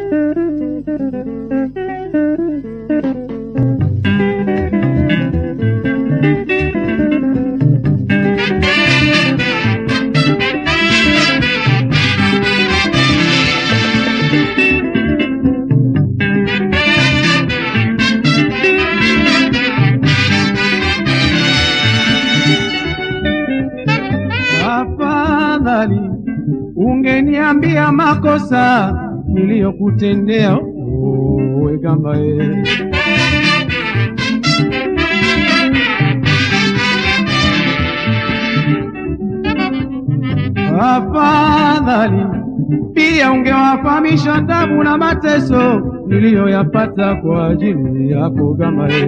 Afadhali ungeniambia makosa niliyokutendea wewe gamba e. Afadhali pia ungewafahamisha tabu na mateso niliyoyapata kwa ajili yako gamba e.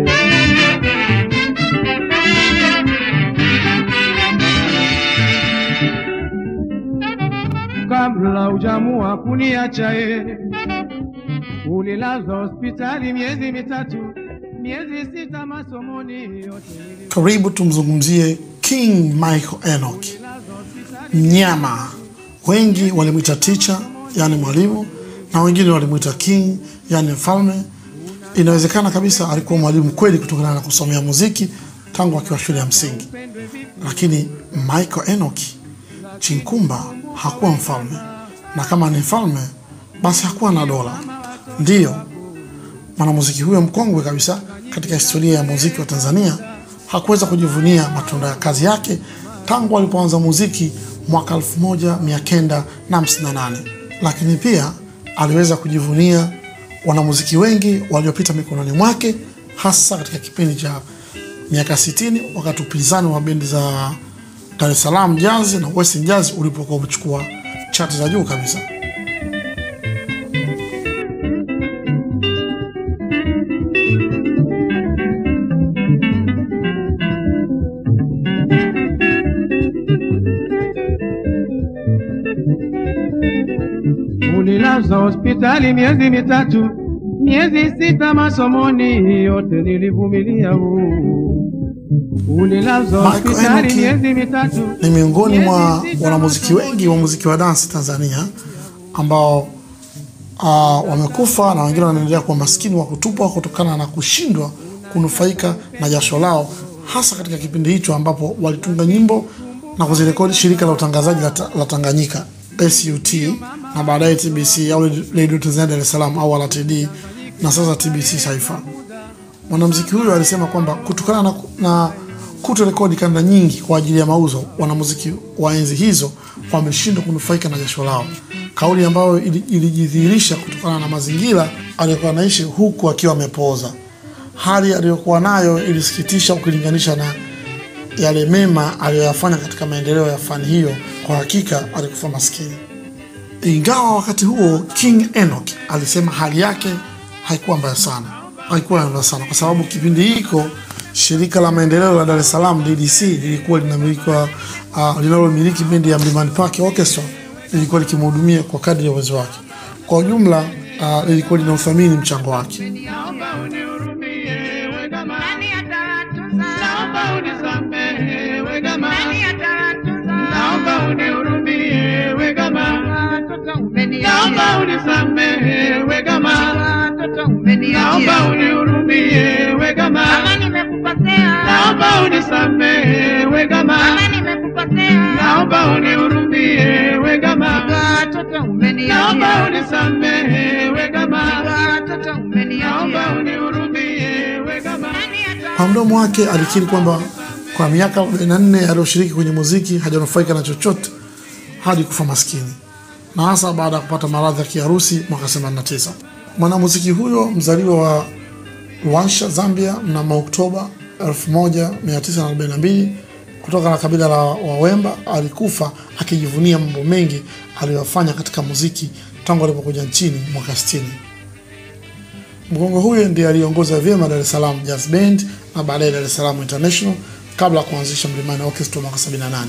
kabla hujamua kuniacha ye. Ulilazwa hospitali miezi mitatu, miezi sita masomoni yote nili- Karibu tumzungumzie King Michael Enoch, ulilazwa hospitali mnyama. Wengi walimwita teacher, yani mwalimu, na wengine walimwita king, yani mfalme. Inawezekana kabisa alikuwa mwalimu kweli kutokana na kusomea muziki tangu akiwa shule ya msingi, lakini Michael Enoch Chinkumba hakuwa mfalme, na kama ni mfalme basi hakuwa na dola. Ndiyo mwanamuziki huyo mkongwe kabisa katika historia ya muziki wa Tanzania hakuweza kujivunia matunda ya kazi yake tangu alipoanza muziki mwaka 1958 lakini pia aliweza kujivunia wanamuziki wengi waliopita mikononi mwake hasa katika kipindi cha miaka 60 wakati upinzani wa bendi za Dar es Salaam Jazz na Western Jazz ulipokuwa umechukua chati za juu kabisa. ulilazwa hospitali miezi mitatu, miezi sita masomoni yote nilivumilia. huu. Ulilazwa Michael hospitali Enoch miezi mitatu, ni miongoni mwa miezi sita wanamuziki wengi wa muziki wa dansi Tanzania ambao uh, wamekufa na wengine wanaendelea kuwa maskini wa kutupwa kutokana na kushindwa kunufaika na jasho lao, hasa katika kipindi hicho ambapo walitunga nyimbo na kuzirekodi shirika la utangazaji la, ta- la Tanganyika SUT na baadaye TBC au Radio Tanzania Dar es Salaam au LTD na sasa TBC Taifa. Mwanamuziki huyo alisema kwamba kutokana na, na kutorekodi kanda nyingi kwa ajili ya mauzo, wanamuziki wa enzi hizo wameshindwa kunufaika na jasho lao, kauli ambayo ili- ilijidhihirisha kutokana na mazingira aliyokuwa anaishi huku akiwa amepooza. Hali aliyokuwa nayo ilisikitisha ukilinganisha na yale mema aliyoyafanya katika maendeleo ya fani hiyo. Kwa hakika alikufa maskini. Ingawa wakati huo King Enoch alisema hali yake haikuwa mbaya sana, haikuwa mbaya sana kwa sababu kipindi hiko shirika la maendeleo la Dar es Salaam DDC lilikuwa linamilikiwa uh, linalomiliki bendi ya Mlimani Park Orchestra lilikuwa likimhudumia kwa kadri ya uwezo wake. Kwa ujumla uh, lilikuwa linauthamini mchango wake. Naomba unihurumie we gama, Nani atawatunza? naomba unisamehe we gama, Nani atawatunza? naomba unihurumie we gama, Watoto umeniachia. naomba unisamehe we gama, Watoto umeniachia. naomba unihurumie we gama, Kama nimekukosea. naomba unisamehe we gama, Kama nimekukosea. naomba unihurumie we gama, Watoto umeniachia. naomba unisamehe we gama, Watoto naomba umeniachia. unihurumie we gama. Nani ata- Kwa mdomo wake alikiri kwamba kwa miaka 44 aliyoshiriki kwenye muziki hajanufaika na chochote hadi kufa maskini, na hasa baada ya kupata maradhi ya kiharusi mwaka 89. Mwanamuziki huyo mzaliwa wa Luanshya, Zambia mnamo Oktoba 1942 kutoka na kabila la Wawemba alikufa akijivunia mambo mengi aliyofanya katika muziki tangu alipokuja nchini mwaka 60. Mgongo huyo ndiye aliongoza vyema Dar es Salaam Jazz Band na baadaye Dar es Salaam International kabla ya kuanzisha Mlimani Orchestra mwaka 78.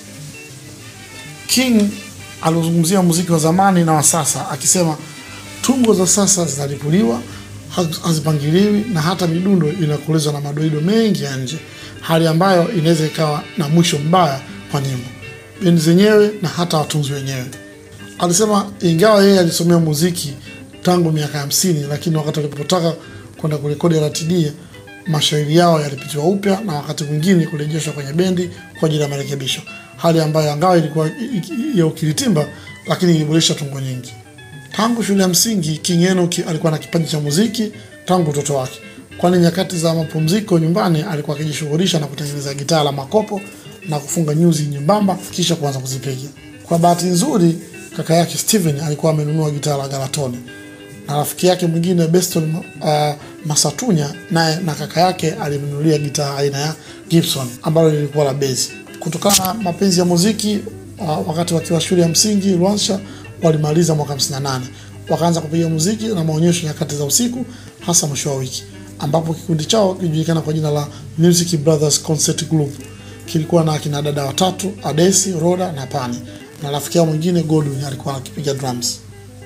King alizungumzia muziki wa zamani na wa sasa akisema tungo za sasa zinalipuliwa, haz- hazipangiliwi na hata midundo inakolezwa na madoido mengi ya nje, hali ambayo inaweza ikawa na mwisho mbaya kwa nyimbo, bendi zenyewe na hata watunzi wenyewe. Alisema ingawa yeye alisomea muziki tangu miaka hamsini, lakini wakati walipotaka kwenda kurekodi RTD mashairi yao yalipitiwa upya na wakati mwingine kurejeshwa kwenye bendi kwa ajili ya marekebisho, hali ambayo angawa ilikuwa i- i- ya ukiritimba, lakini iliboresha tungo nyingi. Tangu shule ya msingi King Enoch alikuwa na kipaji cha muziki tangu utoto wake, kwani nyakati za mapumziko nyumbani alikuwa akijishughulisha na kutengeneza gitaa la makopo na kufunga nyuzi nyembamba kisha kuanza kuzipiga. Kwa bahati nzuri, kaka yake Steven alikuwa amenunua gitaa la Galatoni na rafiki yake mwingine Beston uh, Masatunya naye na kaka yake alimnunulia gitaa aina ya Gibson ambalo lilikuwa la bezi. Kutokana na mapenzi ya muziki uh, wakati wakiwa shule ya msingi Rwansha walimaliza mwaka 58 wakaanza kupiga muziki na maonyesho nyakati za usiku, hasa mwisho wa wiki, ambapo kikundi chao kilijulikana kwa jina la Music Brothers Concert Group kilikuwa na akina dada watatu Adesi, Roda na Pani, na rafiki yao mwingine Godwin alikuwa akipiga drums.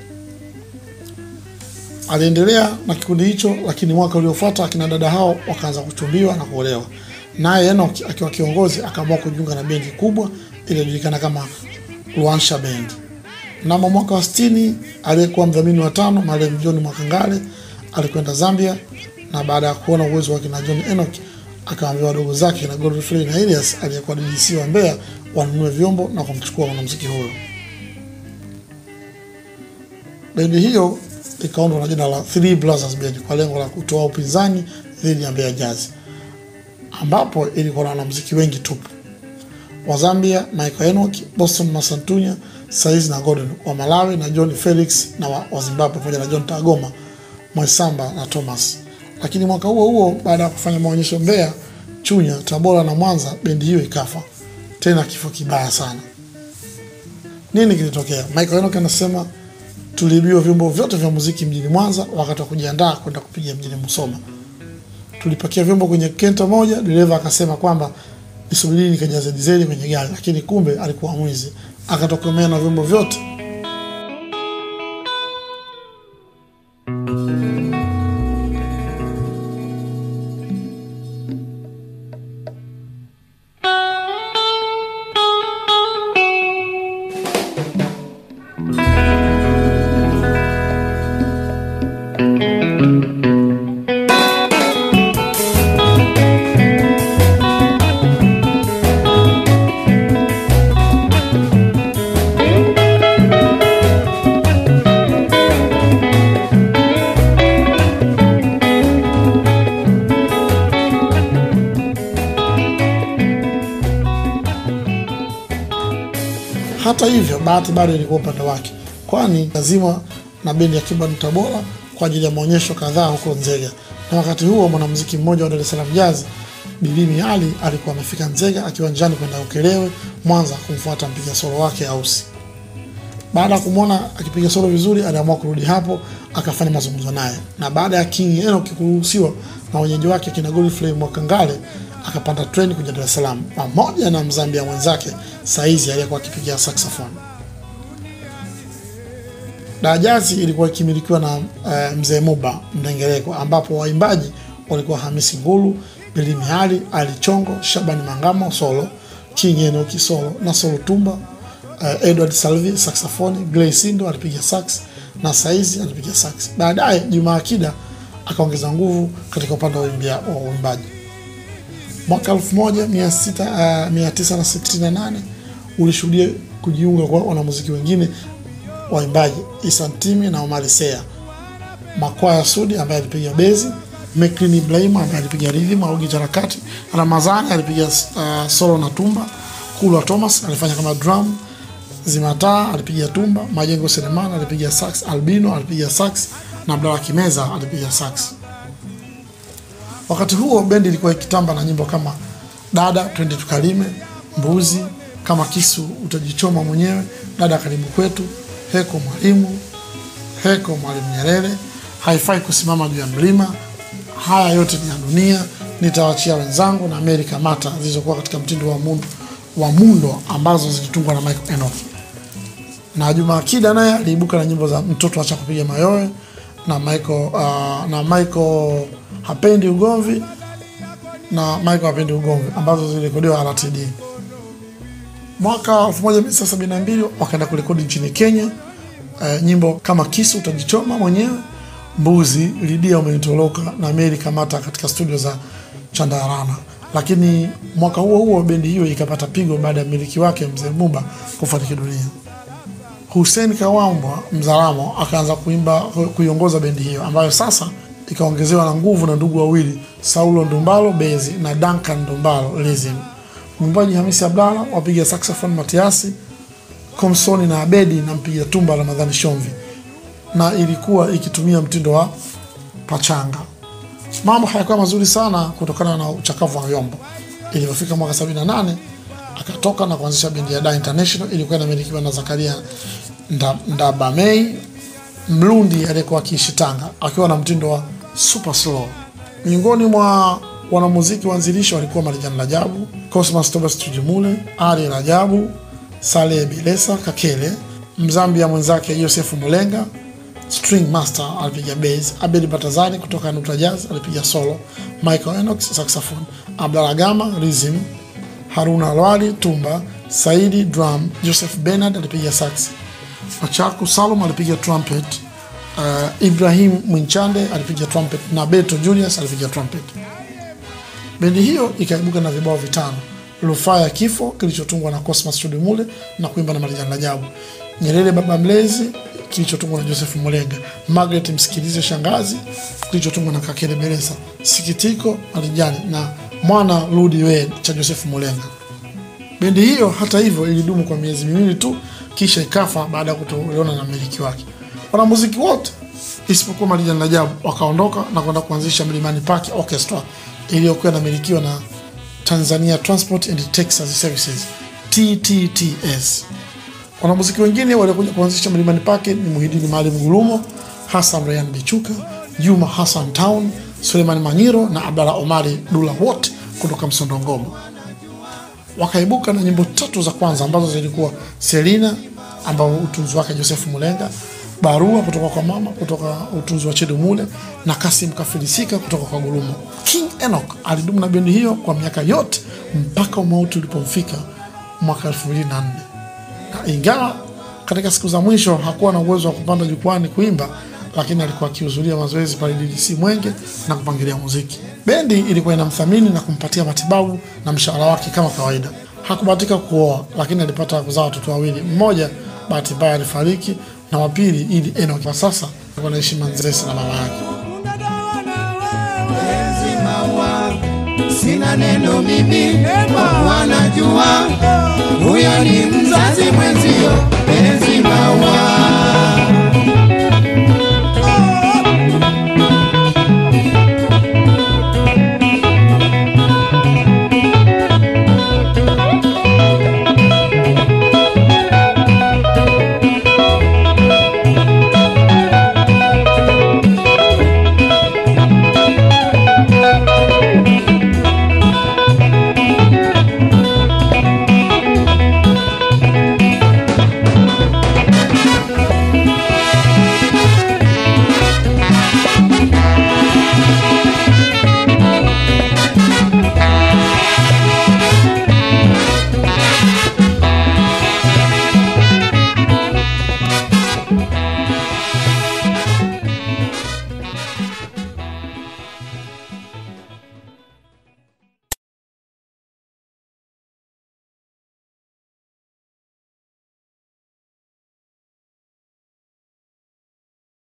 Aliendelea na kikundi hicho, lakini mwaka uliofuata akina dada hao wakaanza kuchumbiwa na kuolewa, naye Enoch akiwa kiongozi akaamua kujiunga na bendi kubwa iliyojulikana kama Luansha Band. Mnamo mwaka wa 60 aliyekuwa mdhamini wa tano marehemu John Mwakangale alikwenda Zambia, na baada ya kuona uwezo wa kina John Enoch akawaambia wadogo zake na Godfrey na Elias aliyekuwa DDC wa Mbeya wanunue vyombo na kumchukua mwanamuziki huyo. Bendi hiyo ikaundwa na jina la Three Brothers Band kwa lengo la kutoa upinzani dhidi ya Mbeya Jazz, ambapo ilikuwa na wanamuziki wengi tupu wa Zambia Michael Enoch, Boston Masantunya, Saiz na Gordon wa Malawi na John Felix na wa, wa Zimbabwe pamoja na John Tagoma, Mwaisamba na Thomas. Lakini mwaka huo huo baada ya kufanya maonyesho Mbeya, Chunya, Tabora na Mwanza, bendi hiyo ikafa tena kifo kibaya sana. Nini kilitokea? Michael Enoch anasema tuliibiwa vyombo vyote vya muziki mjini Mwanza wakati wa kujiandaa kwenda kupiga mjini Musoma. Tulipakia vyombo kwenye kenta moja, dereva akasema kwamba nisubiri nikajaze dizeli kwenye gari, lakini kumbe alikuwa mwizi, akatokomea na vyombo vyote. Hata hivyo, bahati bado ilikuwa upande wake, kwani lazima na bendi ya Kibani Tabora kwa ajili ya maonyesho kadhaa huko Nzega, na wakati huo mwanamuziki mmoja wa Dar es Salaam Jazz Bilimi Ali alikuwa amefika Nzega akiwa njiani kwenda Ukelewe Mwanza kumfuata mpiga solo wake Ausi. Baada ya kumwona akipiga solo vizuri, aliamua kurudi hapo akafanya mazungumzo naye, na baada ya King Enoch kuruhusiwa na wenyeji wake kina Godfrey Mwakangale akapanda treni kuja Dar es Salaam pamoja na Mzambia mwenzake Saizi aliyekuwa akipiga saxophone. Dajazi ilikuwa ikimilikiwa na uh, mzee Muba Mdengereko, ambapo waimbaji walikuwa Hamisi Ngulu, Bilimi Ali, Ali Chongo, Shabani Mangamo solo, King Enoch solo na solo tumba, uh, Edward Salvi saxophone, Gray Sindo alipiga sax na Saizi alipiga sax. Baadaye Juma Akida akaongeza nguvu katika upande wa uimbia- wa uimbaji. Mwaka 1968 ulishuhudia kujiunga kwa wanamuziki wengine waimbaji Isa Ntimi na Omari Sea, Makwaya Sudi ambaye alipiga bezi, Meklin Ibrahim ambaye alipiga rhythm au gitaa kati, Ramazani alipiga uh, solo na tumba, Kulwa Thomas alifanya kama drum, Zimataa alipiga tumba, Majengo Selemani alipiga sax, Albino alipiga sax na Abdalla Kimeza alipiga sax. Wakati huo bendi ilikuwa ikitamba na nyimbo kama dada twende tukalime, mbuzi kama kisu utajichoma mwenyewe, dada karibu kwetu, heko mwalimu, heko mwalimu Nyerere, haifai kusimama juu ya mlima, haya yote ni ya dunia, nitawachia wenzangu na Mary Kamata zilizokuwa katika mtindo wa mundo, wa mundo ambazo zilitungwa na Michael Enoch na Juma Akida naye aliibuka na nyimbo za mtoto acha kupiga mayowe na Michael uh, na Michael hapendi ugomvi na Michael hapendi ugomvi ambazo zilirekodiwa RTD. Mwaka 1972 wakaenda kurekodi nchini Kenya eh, nyimbo kama kisu utajichoma mwenyewe, mbuzi, lidia umenitoroka na meli kamata katika studio za Chandarana. Lakini mwaka huo huo bendi hiyo ikapata pigo baada ya mmiliki wake mzee Buba kufariki dunia. Hussein Kawambwa Mzaramo akaanza kuimba kuiongoza bendi hiyo ambayo sasa ikaongezewa na nguvu na ndugu wawili Saulo Ndumbalo bezi na Duncan Ndumbalo rhythm. Mwimbaji Hamisi Abdalla, wapiga saxophone Matiasi Komsoni na Abedi na mpiga tumba Ramadhani Shomvi, na ilikuwa ikitumia mtindo wa pachanga. Mambo hayakuwa mazuri sana kutokana na uchakavu wa vyombo. Ilipofika mwaka 78 akatoka na kuanzisha bendi ya Da International, ilikuwa inamilikiwa na Zakaria Nda- Ndabamei Mlundi aliyekuwa akiishi Tanga akiwa na mtindo wa super slow. Miongoni mwa wanamuziki waanzilishi walikuwa Marijani Rajabu, Cosmas Thomas Tujimule, Ali Rajabu, Saleh Bilesa Kakele, Mzambia mwenzake Yosefu Mulenga, String Master alipiga bass, Abedi Batazani kutoka Nutra Jazz alipiga solo, Michael Enox saxophone, Abdalla Gama rhythm, Haruna Alwali tumba, Saidi drum, Joseph Bernard alipiga sax, Machaku Salum alipiga trumpet, uh, Ibrahim Mwinchande alipiga trumpet na Beto Julius alipiga trumpet. Bendi hiyo ikaibuka na vibao vitano: Rufaa ya Kifo kilichotungwa na Cosmas Chudimule na kuimba na Marijani Rajabu, Nyerere Baba Mlezi kilichotungwa na Joseph Mulenga, Margaret Msikilize Shangazi kilichotungwa na Kakele Beresa, Sikitiko Marijani na Mwana Rudi We cha Joseph Mulenga. Bendi hiyo hata hivyo ilidumu kwa miezi miwili tu, kisha ikafa baada ya kutolewana na mmiliki wake. Wanamuziki wote isipokuwa Marijani Rajabu wakaondoka na kwenda kuanzisha Mlimani Park Orchestra iliyokuwa inamilikiwa na Tanzania Transport and Texas Services TTTS. Wanamuziki wengine waliokuja kuanzisha Mlimani Park ni Muhidini Maalim Gulumo, Hassan Rayan Bichuka, Juma Hassan Town, Suleiman Manyiro na Abdalla Omari Dula, wote kutoka Msondongoma wakaibuka na nyimbo tatu za kwanza ambazo zilikuwa Selina ambao utunzi wake Joseph Mulenga, Barua kutoka kwa mama kutoka utunzi wa Chedu Mule na Kasim Kafilisika kutoka kwa Gulumo. King Enoch alidumu na bendi hiyo kwa miaka yote mpaka umauti ulipomfika mwaka 2004 na ingawa katika siku za mwisho hakuwa na uwezo wa kupanda jukwani kuimba, lakini alikuwa akihudhuria mazoezi pale DDC Mwenge na kupangilia muziki. Bendi ilikuwa inamthamini na kumpatia matibabu na mshahara wake kama kawaida. Hakubahatika kuoa, lakini alipata kuzaa watoto wawili. Mmoja bahati mbaya alifariki na wa pili ili Enoch kwa sasa alikuwa anaishi Manzese na mama yake. Penzi maua, sina neno mimi, wanajua huyo ni mzazi mwenzio. Penzi maua